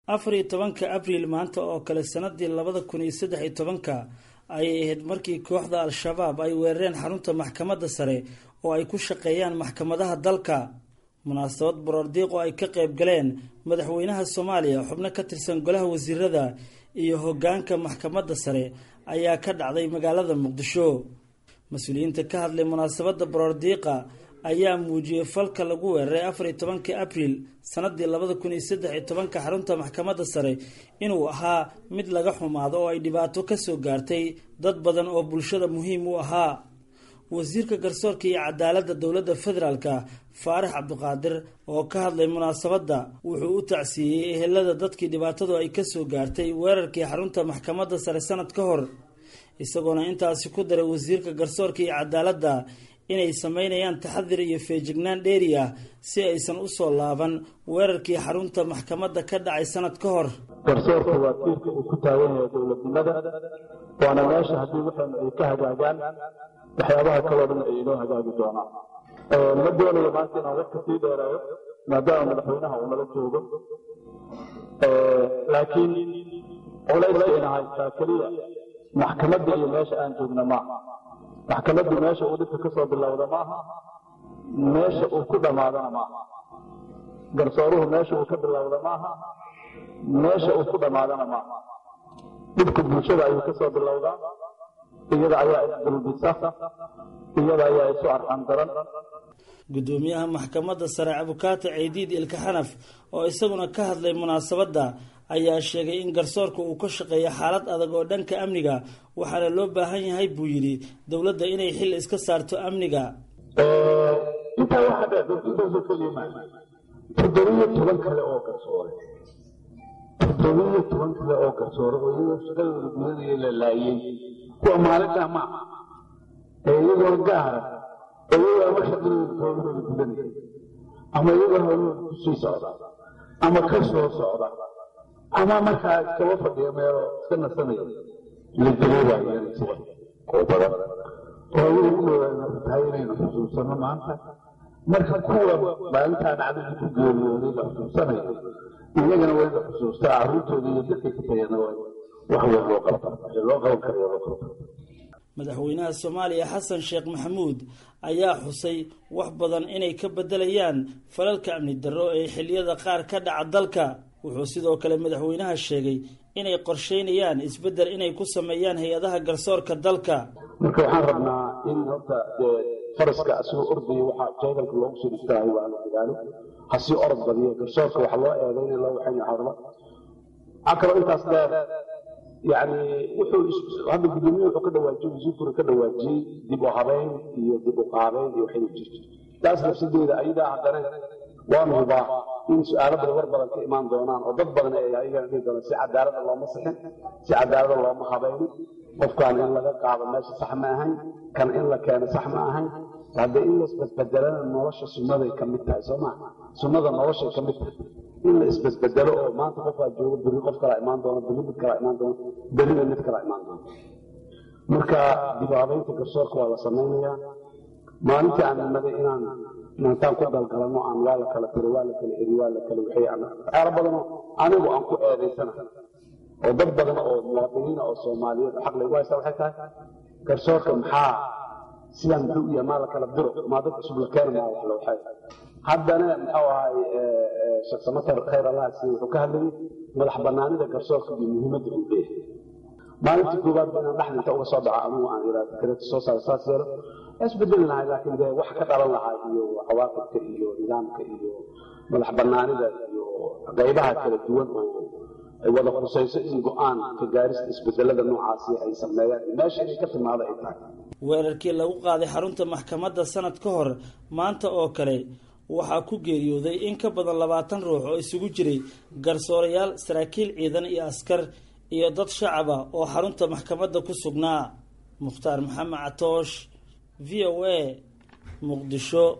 afar iyo tobanka abriil maanta oo kale sanadii labada kun iyo saddex iyo tobanka ayay ahayd markii kooxda al-shabaab ay weerareen xarunta maxkamadda sare oo ay ku shaqeeyaan maxkamadaha dalka munaasabad baroordiiq oo ay ka qayb galeen madaxweynaha soomaaliya xubno ka tirsan golaha wasiirada iyo hogaanka maxkamadda sare ayaa ka dhacday magaalada muqdisho mas-uuliyiinta ka hadlay munaasabadda baroordiiqa ayaa muujiyey falka lagu weeraray afar iyo tobankii abriil sanadii labada kun iyo saddex iyo tobanka xarunta maxkamadda sare inuu ahaa mid laga xumaado oo ay dhibaato kasoo gaartay dad badan oo bulshada muhiim u ahaa wasiirka garsoorka iyo cadaaladda dowladda federaalka faarax cabdiqaadir oo ka hadlay munaasabadda wuxuu u tacsiiyey ehelada dadkii dhibaatadu ay kasoo gaartay weerarkii xarunta maxkamadda sare sanad ka hor isagoona intaasi ku daray wasiirka garsoorka iyo cadaaladda inay sameynayaan taxadir iyo feejignaan dheeri ah si aysan usoo laaban weerarkii xarunta maxkamadda ka dhacay sanad ka hor garsoorka waa tiirka uu ku taagan yahay dowladnimada waana meesha haddii waxaynu ay ka hagaagaan waxyaabaha kaloo dhan ay inoo hagaagi doonaan ma doonayo maanta inaan wax kasii dheeraayo maadaama madaxweynaha uu nala joogo laakiin culayska ina haystaa keliya maxkamadda iyo meesha aan joogna maaha maxkamaddu meesha uu dhibka kasoo bilowda maaha meesha uu ku dhammaadana maaha garsooruhu meesha uu ka bilowda maaha meesha uu ku dhammaadana maaha dhibka bulshada ayuu kasoo bilowdaa iyada ayaa isdulbisa iyada ayaa isu arxan daran gudoomiyaha maxkamadda sare abukaata ceydiid ilka xanaf oo isaguna ka hadlay munaasabadda ayaa sheegay in garsoorka uu ka shaqeeyo xaalad adag oo dhanka amniga waxaana loo baahan yahay buu yidhi dowladda inay xil iska saarto amniga intaa waxaa dheer intaasoo keliya maa toddobiyo toban kale oo garsoore toddobiyo toban kale oo garsoore oo iyagoo shaqadooda gudanaya la laayay kuwa maalintaa ma ee iyagoo gaara oo iyagoo ama shaqadooda howlahooda gudanaya ama iyagoo howlahooda kusii socda ama ka soo socda ama markaa iskaba fadhiya meelo iska nasanaya la dareebaayeen sida oo badan oo ayagu ku dhawaana tahay inaynu xusuusano maanta marka kuwa maalintaa dhacdadii ku geeriyooday la xusuusanayo iyagana waa in la xusuustaa carruurtooda iyo dadkay ka tagayana waa wax weyn loo qabta wixii loo qaban karayo loo qabta madaxweynaha soomaaliya xasan sheekh maxamuud ayaa xusay wax badan inay ka bedelayaan falalka amni darro ee xilliyada qaar ka dhaca dalka wuxuu sidoo kale madaxweynaha sheegay inay qorsheynayaan isbeddel inay ku sameeyaan hay-adaha garsoorka dalka marka waxaan rabnaa in horta dee faraska asagoo ordaya waxaa jeedalka loogu soo dhistaahay waa la dagaalo hasii orod badiyo garsoorka waxa loo eedayna loo waxayna hadlo waxaa kaloo intaas dheer yani wuxuu hadda gudoomiye wuxuu ka dhawaajiyey wasiirkuna ka dhawaajiyey dib u habeyn iyo dib u qaabeyn iyo waxay jirto taas nafsadeeda ayadaa haddana waanu hubaa in su-aalo badan war badan ka imaan doonaan oo dad badan ay ayagana dhihi doonaan si cadaalada looma sixin si cadaalada looma habaynin qofkaan in laga qaado meesha sax ma ahayn kan in la keeno sax ma ahayn haddee in la isbedbedelana nolosha sunnaday ka mid tahay soo maa sunnada noloshay ka mid tahay in la isbedbedelo oo maanta qofaa joogo berri qof kalaa imaan doona berri mid kalaa imaan doona berrina mid kalaa imaan doona marka dibaabaynta garsoorka waa la samaynayaa maalintii aan imaday inaan inantaan ku galgalano aan waa la kala tiro waa la kala eri waa la kala wixii aan waxyaalo badanoo anigu aan ku eedaysana oo dad badan oo muwaadiniina oo soomaaliyeed xaq laygu haysta waxay tahay garsoorka maxaa sidaan muxuu u yahay maa la kala diro maa dad cusub la keena maa wax la waxay haddana muxuu ahay sheekh samatar khayr allah siiye wuxuu ka hadlayay madax banaanida garsoorka iyo muhiimadda uu leeyahay maalintii koowaad ba inaan dhexda inta uga soo dhaco anigu aan iraa fikrada soo saaro saas yeelo isbedeli lahay laakiin dee wax ka dhalan lahaa iyo cawaaqibka iyo nidaamka iyo madax banaanida iyo qaybaha kala duwan oo ay wada khusayso in go-aan ka gaarista isbedelada noocaasi ay sameeyaan meesha inay ka timaado ay tahay weerarkii lagu qaaday xarunta maxkamadda sanad ka hor maanta oo kale waxaa ku geeriyooday in ka badan labaatan ruux oo isugu jiray garsoorayaal saraakiil ciidan iyo askar iyo dad shacaba oo xarunta maxkamadda ku sugnaa mukhtaar maxamed catoosh v o a muqdisho